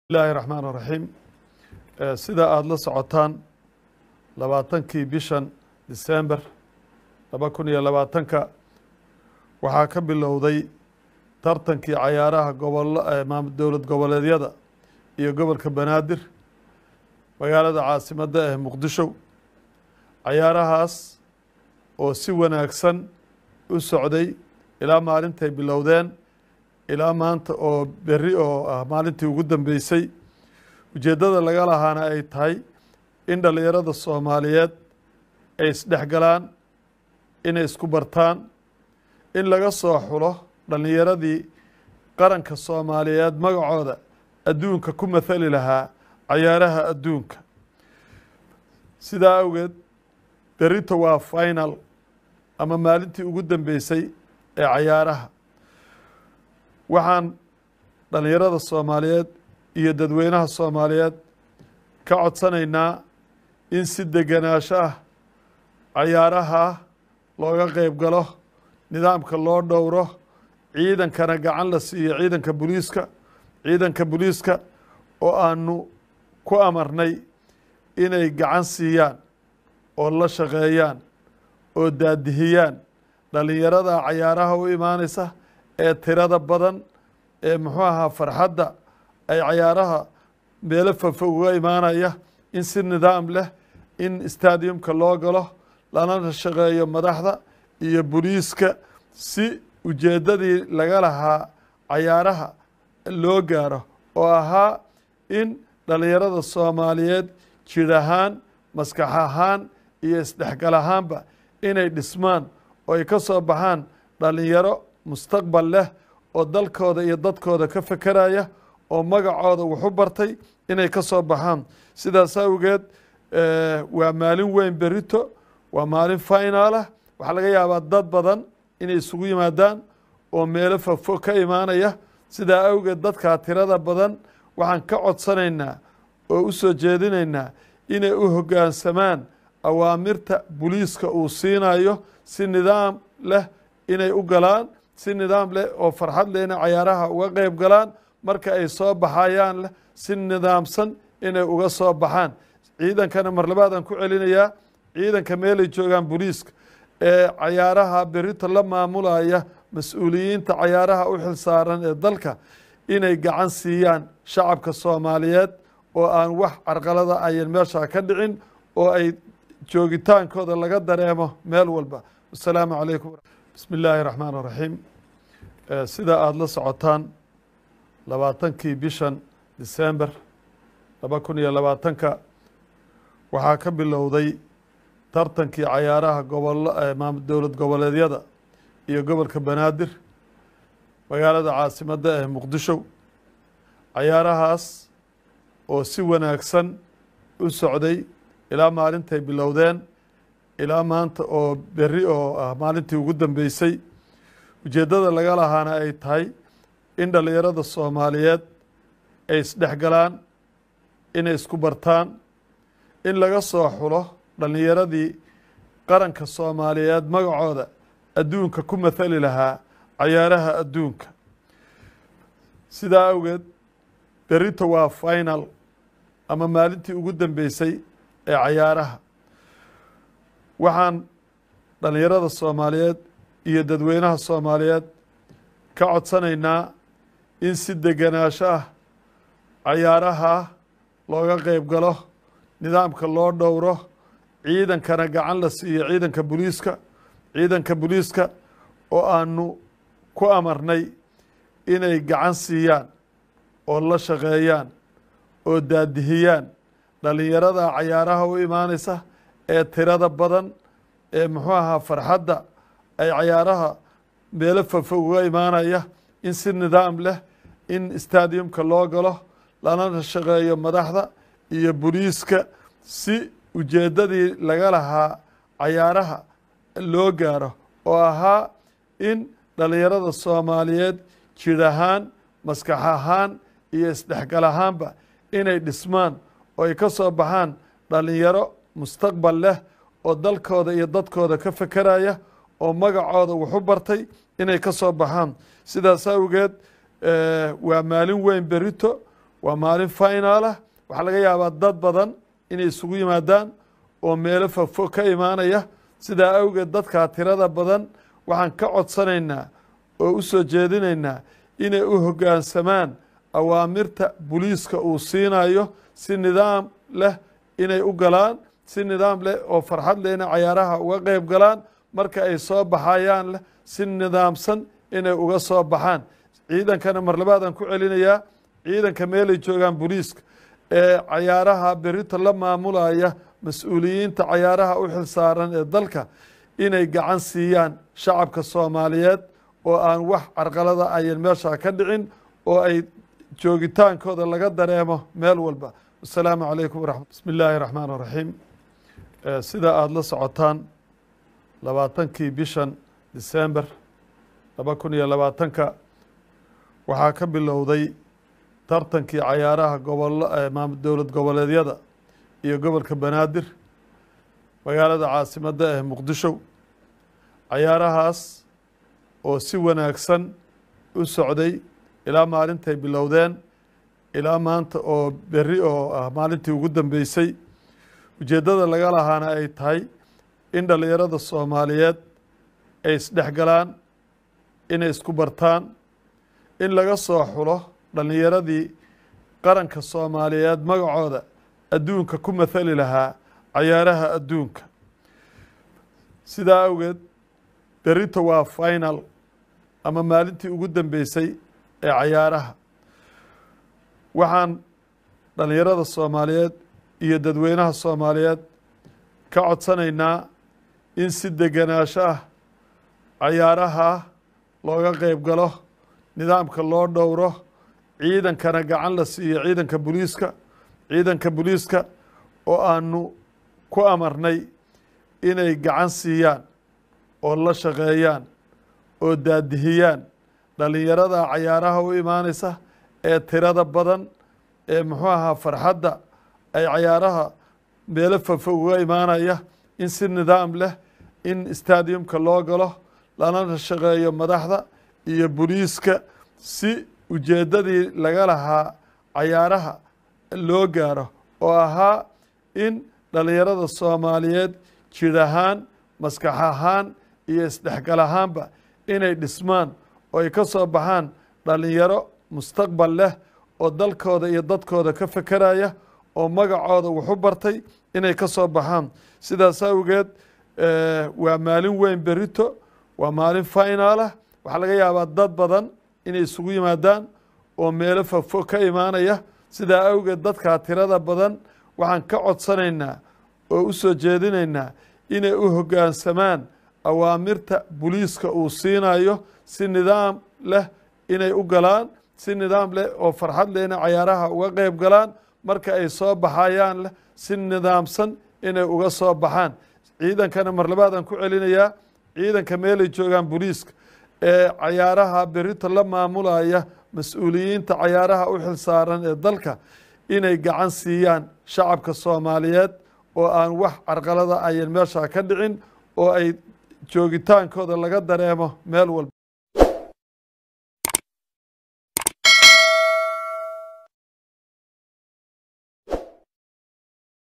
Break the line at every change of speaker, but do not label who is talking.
bismillahi raxmaan raxiim sida aada la socotaan labaatankii bishan disember laba kun iyo labaatanka waxaa ka bilowday tartankii cayaaraha gobolo dowlad goboleedyada iyo gobolka banaadir magaalada caasimadda ee muqdisho cayaarahaas oo si wanaagsan u socday ilaa maalintay bilowdeen ilaa maanta oo berri oo ah maalintii ugu dambeysay ujeeddada laga lahaana ay tahay in dhallinyarada soomaaliyeed ay isdhexgalaan inay isku bartaan in laga soo xulo dhallinyaradii qaranka soomaaliyeed magacooda adduunka ku mathali lahaa cayaaraha adduunka sidaa awgeed berrito waa final ama maalintii ugu dambeysay ee cayaaraha waxaan dhallinyarada soomaaliyeed iyo dadweynaha soomaaliyeed ka codsanaynaa in si degenaansho ah cayaaraha looga qeyb galo nidaamka loo dhowro ciidankana gacan la siiyo ciidanka booliiska ciidanka booliiska oo aanu ku amarnay inay gacan siiyaan oo la shaqeeyaan oo daadihiyaan dhallinyarada cayaaraha u imaanaysa ee tirada badan ee muxuu ahaa farxadda ay cayaaraha meelo fofog uga imaanaya in si nidaam leh in stadiumka loo galo lana shaqeeyo madaxda iyo booliiska si ujeeddadii laga lahaa cayaaraha loo gaaro oo ahaa in dhallinyarada soomaaliyeed jir ahaan maskax ahaan iyo isdhexgal ahaanba inay dhismaan oo ay ka soo baxaan dhallinyaro mustaqbal leh oo dalkooda iyo dadkooda ka fekeraya oo magacooda wuxu bartay inay ka soo baxaan sidaas awgeed waa maalin weyn berito waa maalin finalah waxaa laga yaabaa dad badan inay isugu yimaadaan oo meelo fofo ka imaanaya sidaa awgeed dadkaa tirada badan waxaan ka codsanaynaa oo u soo jeedinaynaa inay u hoggaansamaan awaamirta booliiska uu siinayo si nidaam leh inay u galaan si nidaam leh oo farxad leh inay cayaaraha uga qeyb galaan marka ay soo baxayaan leh si nidaamsan inay uga soo baxaan ciidankana mar labaadaan ku celinayaa ciidanka meelay joogaan booliiska ee cayaaraha berito la maamulaya mas-uuliyiinta cayaaraha u xilsaaran ee dalka inay gacan siiyaan shacabka soomaaliyeed oo aan wax carqalada ayan meeshaa ka dhicin oo ay joogitaankooda laga dareemo meel walba wasalaamu calaykum bismi illaahi raxmaan raxiim sida aada la socotaan labaatankii bishan disember laba kun iyo labaatanka waxaa ka bilowday tartankii cayaaraha gobolo dowlad goboleedyada iyo gobolka banaadir magaalada caasimadda ee muqdisho cayaarahaas oo si wanaagsan u socday ilaa maalintay bilowdeen ilaa maanta oo berri oo ah maalintii ugu dambeysay ujeeddada laga lahaana ay tahay in dhallinyarada soomaaliyeed ay isdhexgalaan inay isku bartaan in laga soo xulo dhallinyaradii qaranka soomaaliyeed magacooda adduunka ku mathali lahaa cayaaraha adduunka sidaa awgeed berrito waa final ama maalintii ugu dambeysay ee cayaaraha waxaan dhallinyarada soomaaliyeed iyo dadweynaha soomaaliyeed ka codsanaynaa in si degenaansho ah cayaaraha looga qeyb galo nidaamka loo dhowro ciidankana gacan la siiyo ciidanka booliiska ciidanka booliiska oo aanu ku amarnay inay gacan siiyaan oo la shaqeeyaan oo daadihiyaan dhallinyarada cayaaraha u imaanaysa ee tirada badan ee muxuu ahaa farxadda ay cayaaraha meelo fofog uga imaanaya in si nidaam leh in stadiumka loo galo lana shaqeeyo madaxda iyo booliiska si ujeeddadii laga lahaa cayaaraha loo gaaro oo ahaa in dhallinyarada soomaaliyeed jir ahaan maskax ahaan iyo isdhexgal ahaanba inay dhismaan oo ay ka soo baxaan dhallinyaro mustaqbal leh oo dalkooda iyo dadkooda ka fekeraya oo magacooda wuxu bartay inay ka soo baxaan sidaas awgeed waa maalin weyn berito waa maalin finaalah waxaa laga yaabaa dad badan inay isugu yimaadaan oo meelo fogfog ka imaanaya sidaa awgeed dadkaa tirada badan waxaan ka codsanaynaa oo u soo jeedinaynaa inay u hoggaansamaan awaamirta booliiska uu siinayo si nidaam leh inay u galaan si nidaam leh oo farxad leh inay cayaaraha uga qeyb galaan marka ay soo baxayaan leh si nidaamsan inay uga soo baxaan ciidankana mar labaadaan ku celinayaa ciidanka meelay joogaan booliiska ee cayaaraha berito la maamulaya mas-uuliyiinta cayaaraha u xilsaaran ee dalka inay gacan siiyaan shacabka soomaaliyeed oo aan wax carqalada ayan meeshaa ka dhicin oo ay joogitaankooda laga dareemo meel walba wasalaamu calaykum waraxmat bismi illaahi raxmaan raxiim sida aada la socotaan labaatankii bishan disember laba kun iyo labaatanka waxaa ka bilowday tartankii cayaaraha gobolo dowlad goboleedyada iyo gobolka banaadir magaalada caasimadda ee muqdisho cayaarahaas oo si wanaagsan u socday ilaa maalintay bilowdeen ilaa maanta oo berri oo ah maalintii ugu dambeysay ujeeddada laga lahaana ay tahay in dhallinyarada soomaaliyeed ay isdhexgalaan inay isku bartaan in laga soo xulo dhallinyaradii qaranka soomaaliyeed magacooda adduunka ku mathali lahaa cayaaraha adduunka sidaa awgeed berito waa final ama maalintii ugu dambeysay ee cayaaraha waxaan dhallinyarada soomaaliyeed iyo dadweynaha soomaaliyeed ka codsanaynaa in si degenaansho ah cayaaraha looga qeyb galo nidaamka loo dhowro ciidankana gacan la siiyo ciidanka booliiska ciidanka booliiska oo aanu ku amarnay inay gacan siiyaan oo la shaqeeyaan oo daadihiyaan dhallinyarada cayaaraha u imaanaysa ee tirada badan ee muxuu ahaa farxadda ay cayaaraha meelo fofog uga imaanaya in si nidaam leh in stadiumka loo galo lana shaqeeyo madaxda iyo booliiska si ujeeddadii laga lahaa cayaaraha loo gaaro oo ahaa in dhallinyarada soomaaliyeed jir ahaan maskax ahaan iyo isdhexgal ahaanba inay dhismaan oo ay ka soo baxaan dhallinyaro mustaqbal leh oo dalkooda iyo dadkooda ka fekeraya oo magacooda wuxu bartay inay ka soo baxaan sidaas awgeed waa maalin weyn berito waa maalin finaalah waxaa laga yaabaa dad badan inay isugu yimaadaan oo meelo fogfog ka imaanaya sidaa awgeed dadkaa tirada badan waxaan ka codsanaynaa oo u soo jeedinaynaa inay u hoggaansamaan awaamirta booliiska uu siinayo si nidaam leh inay u galaan si nidaam leh oo farxad leh inay cayaaraha uga qeyb galaan marka ay soo baxayaan leh si nidaamsan inay uga soo baxaan ciidankana mar labaadaan ku celinayaa ciidanka meelay joogaan booliiska ee cayaaraha berito la maamulaya mas-uuliyiinta cayaaraha u xilsaaran ee dalka inay gacan siiyaan shacabka soomaaliyeed oo aan wax carqalada ayan meeshaa ka dhicin oo ay joogitaankooda laga dareemo meel walba